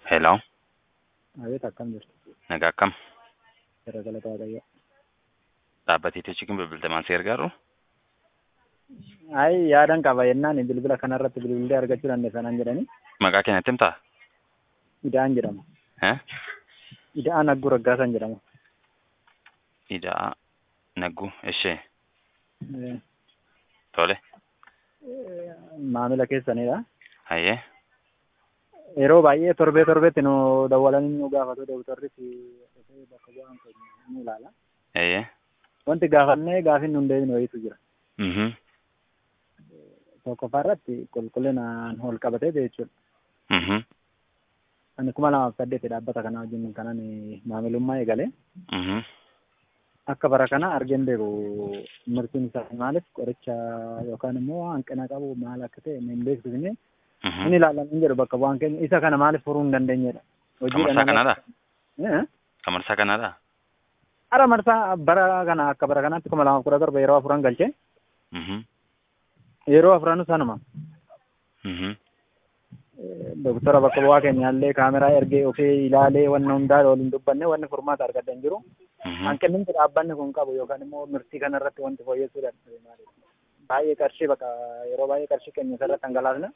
Hello, Abeet akkam jirtu? nagaa akkam? Jara galata Waaqayyo. Dhaabbatee teechikin bilbilta maal si gargaaru? Ayi yaadan qaba yennaan bilbila kanarratti bilbilee argachuu dandeessanaan jedhani. Maqaa keenyatti himtaa? Ida'aan jedhama. Eh? Ida'aan Agguu Raggaasan jedhama. Ida'aa Nagguu ishee Eh, tole eh, Maamila keessanidha. hayyee Yeroo baay'ee torbee torbeetti nu dawwalanii nu gaafatu dooktarri dhufee bakka bu'aan keenya nu ilaala. hayyee Wanti gaafannee gaafin nu hin deebine wayiitu jira. mhm Tokkoffaa irratti qulqullinaan ol qabatee jechuudha. mhm Ani kuma lamaaf saddeeti dhaabbata kana wajjin kanan maamilummaa eegalee mhm akka bara kana argeen beeku murtiin isaa maaliif qoricha yookaan immoo hanqina qabu maal akka ta'e hin beeksifne mhm inni ilaalamuu jedhu bakka bu'aan keenya isa kana maaliif furuu hin dandeenyedha. Kamarsaa kanaadha? Eh? Kamarsaa kanaadha? Ara marsaa bara kana akka bara kanaatti kuma lamaaf kudha torba yeroo afuran galchee mhm yeroo afuran sanuma mhm doktora bakka bu'aa keenyaallee kaameraa ergee ofii ilaalee wanna hundaa waliin dubbanne wanni furmaata argadha hin jiru. mhm Hanqinni dhaabbanni kun qabu yookaan immoo murtii kanarratti wanti fooyyessuu danda'e maaliif? Baay'ee qarshii bakka yeroo baay'ee qarshii keenya irratti dhangalaasna.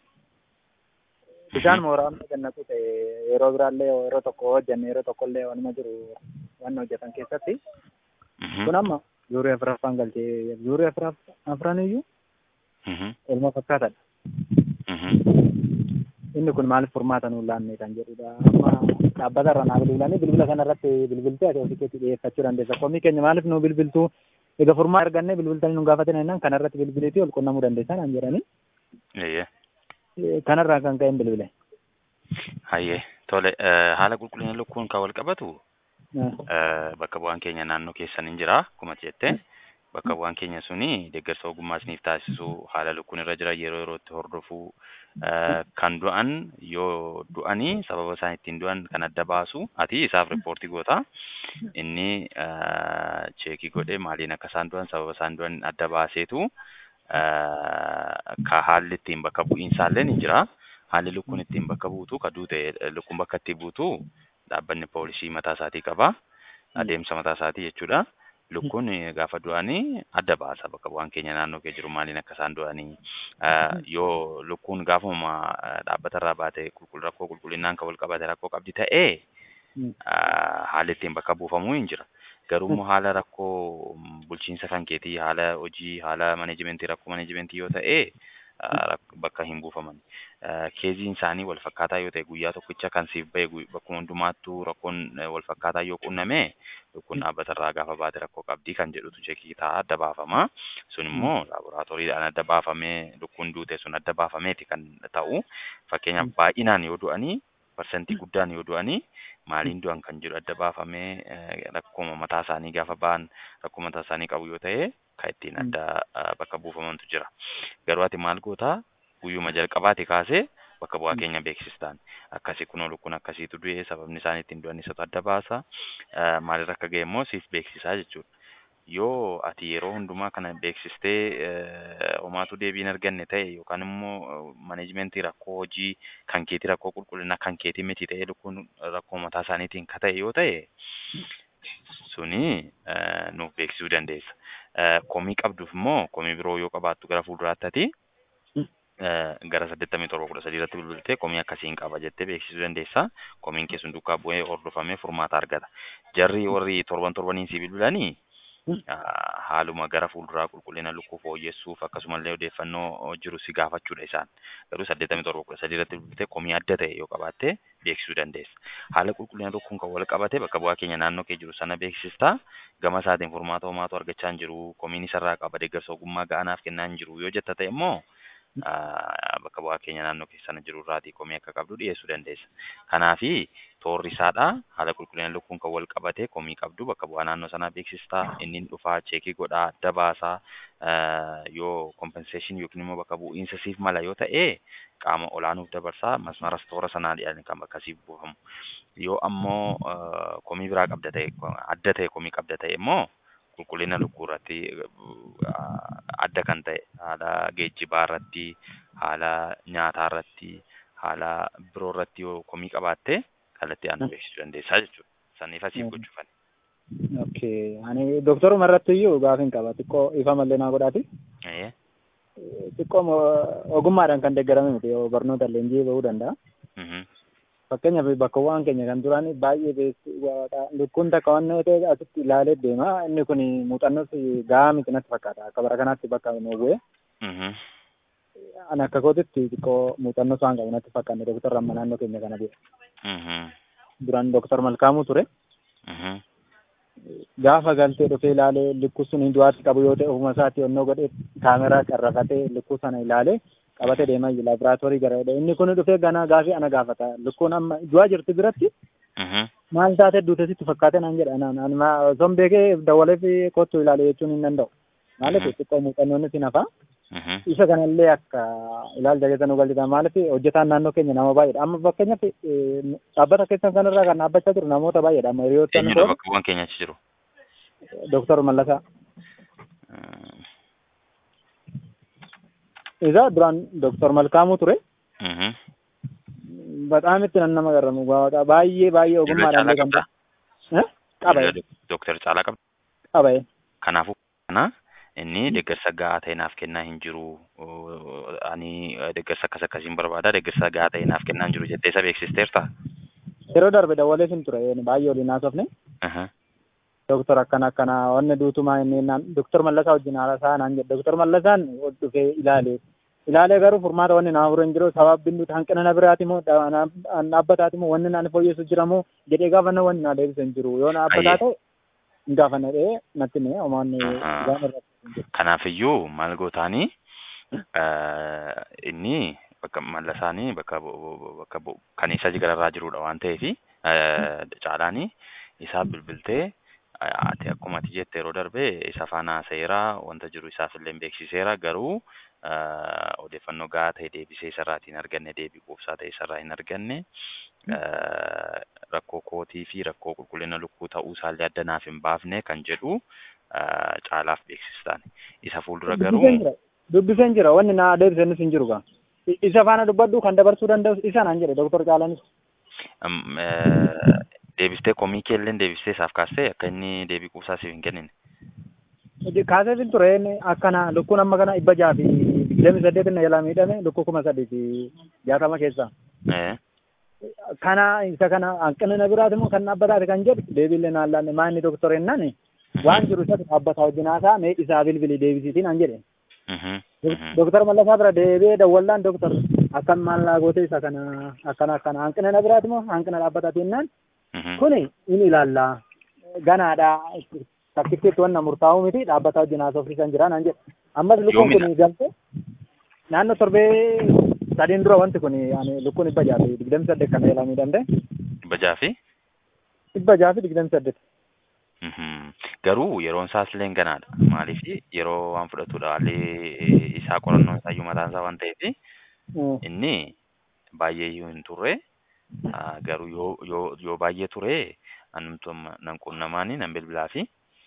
Bishaan mooraa gannatu ta'e yeroo biraallee yeroo tokko hojjenne yeroo tokkollee wanuma jiru waan hojjetan keessatti mhm kun amma zuurii afuraffaan galchee zuurii afran iyyuu mhm ilma fakkaatadha. mhm Inni kun maaliif furmaata nuun laanne kan jedhudha. Amma dhaabbata irra naa bilbilanii bilbila kanarratti bilbiltee ati ofii keetti dhiyeeffachuu dandeessa. Komii keenya maaliif nu bilbiltuu egaa furmaata argannee bilbiltanii nu gaafatan jennaan kanarratti bilbileetii ol qunnamuu dandeessaa naan jedhanii hayyee Eh, kanarraa kan ka'een bilbile. hayyee tole eh, haala qulqullina lukkuun kan wal qabatu Eh, Eh, bakka bu'aan keenya naannoo keessan hin jira akkuma jette bakka bu'aan keenya suni deeggarsa ogummaa isiniif taasisu haala lukkuun irra jira yeroo yerootti hordofuu eh, kan du'an yoo du'anii sababa isaan ittiin du'an kan adda baasu ati isaaf riippoortii goota inni eh, cheekii godhee maaliin akka isaan du'an sababa isaan du'an adda baaseetu eh, ka haalli ittiin bakka bu'iinsaallee ni jira haalli lukkuun ittiin bakka buutu ka duute eh, lukkuun bakka itti buutu dhaabbanni poolisii mataa isaatii qaba. Adeemsa mataa isaatii jechuudha. Lukkuun eh, gaafa du'anii adda baasa bakka bu'aan keenya naannoo kee jiru maaliin akka isaan du'anii. Eh, Yoo lukkuun gaafuma eh, dhaabbata irraa baate qulqull rakkoo qulqullinaan kan wal qabate rakkoo qabdi ta'ee mm, eh, haalli ittiin bakka buufamuu hin jira. Garuu immoo haala rakkoo mm, bulchiinsa kan keetii haala hojii haala maneejimentii rakkoo maneejimentii yoo ta'e eh, rak- bakka hin buufaman. Eh, Keeziin isaanii wal fakkaataa yoo ta'e guyyaa tokkicha kan siif ba'e gu- bakkuma hundumaattuu rakkoon eh, wal fakkaataa yoo qunname lukkuun dhaabbata irraa gaafa baate rakkoo qabdii kan jedhutu cheekii ta'a adda baafama. Sun immoo laaboraatooriidhaan adda baafamee lukkuun duute sun adda baafameeti kan ta'u. Fakkeenyaaf baay'inaan yoo du'anii parsantii guddaan yoo du'anii maaliin du'an kan jedhu adda baafamee eh, rakkoo mataa isaanii gaafa ba'an rakkoo mataa isaanii qabu yoo ta'e kan ittiin Mm. adda eh, bakka buufamantu jira. Garuu ati maal gootaa guyyuma jalqabaati kaasee bakka bu'aa Mm. keenya beeksistaan akkasii kunoo lukkuun akkasiitu du'e sababni isaan ittiin du'an isatu adda baasa Eh, maalirra akka ga'e immoo siif beeksisaa jechuudha. Yoo ati yeroo hundumaa kana beeksistee eh, homaatu deebii hin arganne ta'e yookaan immoo maneejimentii rakkoo hojii kan keetii rakkoo qulqullinaa kan keetii miti ta'e lukkuun rakkoo mataa isaaniitiin ka ta'e yoo ta'e suni eh, nuuf beeksisuu dandeessa. Eh, Komii qabduuf immoo komii biroo yoo qabaattu gara fuulduraatti ati Mm. eh, gara saddeettamii torba kudha sadii irratti bilbiltee komii akkasiin qaba jettee beeksisuu dandeessa. Komiin kee sun duukaa bu'ee hordofamee furmaata argata. Jarri warri torban torbaniin si bilbilanii Mm. ah, haaluma gara fuulduraa qulqullina lukkuu fooyyessuuf akkasumallee odeeffannoo jiru si gaafachuudha isaan. Garuu saddeettamii torba kudha sadii irratti bilbiltee komii adda ta'e yoo qabaatte beeksisuu dandeessa. Haala qulqullina lukkuun kan wal qabate bakka bu'aa keenya naannoo kee jiru sana beeksistaa. Gama isaatiin furmaata homaatu argachaa hin jiru. Komiin isarraa qaba deeggarsa ogummaa ga'anaaf kennaa hin jiru yoo jetta ta'e immoo ah, bakka bu'aa keenya naannoo keessana jiru irraatii komii akka qabdu dhiyeessuu dandeessa. Kanaafi toorri isaadha haala qulqullina lukkuun kan wal qabate komii qabdu bakka bu'aa naannoo sanaa beeksistaa inni dhufaa cheekii godhaa adda baasaa eh, yoo compensation yookiin immoo bakka bu'iinsa siif mala yoo ta'e qaama olaanuuf dabarsaa masmaras toora sanaa dhiyaanii kan bakka siif buufamu. Yoo ammoo eh, komii biraa qabda ta'e adda ta'e komii qabda ta'e immoo qulqullina lukkuu irratti eh, adda kan ta'e haala geejjibaa irratti haala nyaataa irratti haala biroo irratti yoo komii qabaatte kallattii aanu beeksisuu dandeessaa jechuudha. Saniif asiif Mhm. gochuufani. Okay. Ani doktoruma irratti iyyuu gaafin qaba. Xiqqoo ifa mallee naa godhaati. Eh, Xiqqoo mo- ogummaadhaan kan deeggarame miti yoo barnoota leenjii bahuu danda'a. mhm, Fakkeenyaaf bakkawwan keenya kan turan baay'ee beektu lukkuun takka waan ta'e asitti ilaalee deema. Inni kun muuxannoos gahaa miti natti fakkaata. Akka bara kanaatti bakka nu bu'e. mhm, Ani akka kootitti xiqqoo muuxannoos waan qabu natti fakkaanne doktorra amma naannoo keenya kana bu'e. mhm, Duraan doktor Malkaamuu ture. mhm, Gaafa galtee dhufee ilaalee lukkuu sun hin du'aatti qabu yoo ta'e ofuma isaatti onnoo godhee kaameraa qarrafatee lukkuu sana ilaalee qabatee deemaa jira laaboraatoorii gara inni kun dhufee ganaa gaafii ana gaafata lukkuun amma du'aa jirti biratti mhm. maal taatee duute sitti fakkaate naan jedha naan ani ma- osoo hin beekee dawalee fi kottu ilaale jechuun hin danda'u maaliif Mhm. xiqqoo muuxannoon si nafa Mhm. isa kanallee akka ilaalcha keessa nu galchita maaliif hojjetaan naannoo keenya nama baay'eedha amma fakkeenyaaf eh, dhaabbata keessan kanarraa kan dhaabbachaa jiru namoota baay'eedha amma hiriyoottan Eenyudha koo bakka bu'aan keenya achi jiru? doktor Mallasaa Mm, isa duraan doktor Malkaamuu ture mhm. በጣም itti nan nama garramu waaqa baay'ee baay'ee Dirra ogummaadhaan caalaa beekamta. qabdaa? Eh? Qabaye Dooktar Caalaa qabda. qabaye. Kanaafuu kana inni deeggarsa gahaa ta'e naaf kennaa hin jiru. Ani deeggarsa akkas akkasiin barbaada deeggarsa gahaa ta'e naaf kennaa hin jiru jettee isa beeksisteerta? Yeroo darbe dawwalee sin ture baay'ee waliin haasofne Aha. doktor akkana akkana wanni duutumaa inni naan doktor Mallasaa wajjin haasaa naan jedhe doktor Mallasaan dhufee ilaale ilaalee garuu furmaata wanni naa furu hin jiru sababbiin nuti hanqina na biraati moo dhaabbataati moo wanni naan fooyyessu jira moo jedhee gaafanna wanni naa deebise hin jiru yoo dhaabbataa ta'e hin gaafanna dhee natti mee omaanni Ahaa. gaafa irratti hin jiru. Kanaafiyyuu maal gootaanii inni bakka mallasaanii bakka bu- bu- bakka bu- kan isa gararraa jirudha waan ta'eef caalaanii isaa bilbiltee ati akkuma ati jette yeroo darbe isa faana seeraa wanta jiru isaaf illee beeksiseera garuu eh, odeeffannoo gahaa ta'e deebisee isarraa hin arganne deebii quubsaa ta'e isarraa hin arganne eh, rakkoo kootii fi rakkoo qulqullina lukkuu ta'uu isaallee adda naaf hin baafne kan jedhu eh, caalaaf beeksistaan isa fuuldura garuu Dubbiseen jira. Dubbiseen jira wanni naa deebisenis hin jiru gaa. I- Isa faana dubbadhu kan dabarsuu danda'u isa naan jedhe doktor Caalaanis. Am- eh, deebistee komii keelleen deebistee isaaf kaastee akka inni deebii quubsaa siif hin kennine. Kaaseefin ture inni akkana lukkuun amma kana dhibba jaha fi digdamii saddeet na jalaa miidhame lukkuu kuma sadii fi jaatama keessaa. Eh, Kana isa kana hanqina na biraati moo kan dhaabbataati kan jedhu deebiillee naan laanne maa inni doktor ennaan waan jiru isa dhaabbataa wajjin haasaa mee isaa bilbilii deebisiitiin an jedhe. mhm, mhm. Doktor Mallasaa bira deebi'ee dawwallaan doktor akkan maal naa goote isa kana akkana akkana hanqina na biraati moo hanqina dhaabbataati ennaan Mhm. kuni in ilaalla ganaadha takkittiitti wanna murtaa'uu miti dhaabbataa wajjin haasofsiisan jira naan jedhe ammas lukkuun Yoomidha? kun galte naannoo torbee sadiin dura wanti kun ani lukkuun dhibba jaha fi digdami saddeet kana eelamii danda'e Dhibba jaha fi dhibba jaha fi digdami saddeet Mhm. Garuu yeroon isaas illee ganaadha. Maaliif yeroo waan fudhatudha haalli isaa qorannoon isaayyuu mataan isaa waan ta'eef inni baay'ee iyyuu hin turre ah, garuu yoo yoo yoo baay'ee ture anumtu amma nan qunnamaani nan bilbilaa fi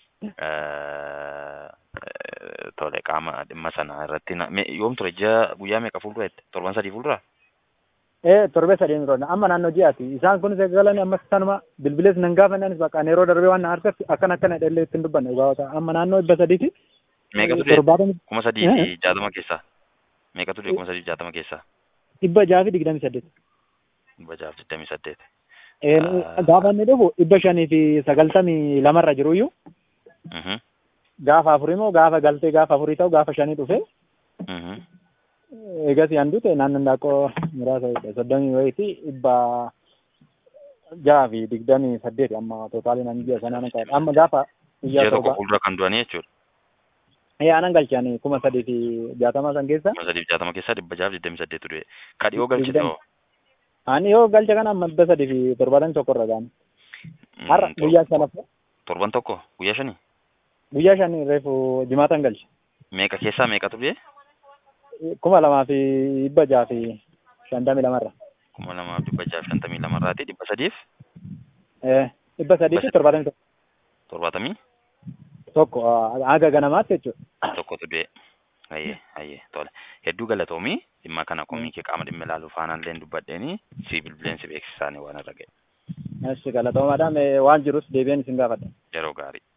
eh, eh, tole qaama dhimma sana irratti na- me- yoom ture ji'a guyyaa meeqa fuuldura jette torban sadii fuuldura ee torbee sadiin dura amma naannoo ji'aati isaan kunis eegalanii ammas sanuma bilbilees nan gaafannanis bakka yeroo darbee waan na argatti akkana akkana dhallee ittiin dubbanne gaafata amma naannoo dhibba sadiiti meeqa ture torbaatama kuma sadii fi jaatama keessaa meeqa ture kuma sadii fi jaatama keessaa dhibba jaha fi digdami saddeet dhibba jaha fi digdamii saddeet Ee, gaafa inni dhufu dhibba shanii fi sagaltamii lamarra jiru iyyuu Mhm, gaafa afurii moo gaafa galtee gaafa afurii ta'u gaafa shanii dhufe mhm. eegas yaan dute naannoon daaqqoo muraasa jedhe soddomii wayiiti dhibba jaha fi digdamii saddeeti amma tootaalii nan ji'a sanaan qabu amma gaafa ji'a guyyaa tokko torba fuuldura kan du'anii jechuudha ee anan galchanii kuma sadii fi jaatama san keessa kuma sadii fi jaatama keessaa dhibba jaha fi digdamii saddeetu du'e ka dhiyoo galchite hoo ani yoo galcha kana amma dhibba sadii fi torbaatamii tokko irra gahan Mm, har'a tor- guyyaa sanaaf torban tokko guyyaa shanii guyyaa shanii reefu jimaatan galche meeqa keessaa meeqatu du'e kuma lamaa fi dhibba jaha fi shantamii lamarra kuma lamaa fi dhibba jaha fi shantamii lamarraati dhibba sadiif ee dhibba sadii fi torbaatamii tokko torbaatamii tokko ah, haga ganamaatti jechuudha. tokkotu du'e ayyee ayyee tole hedduu galatoomii dhimma kana komii kee qaama dhimma ilaaluu faanaan illee dubbadheeni si bilbileensi beeksisaanii waan irra ga'e Eshi galatoomaadhaan waan jirus deebiin isin gaafadha. Yeroo gaarii.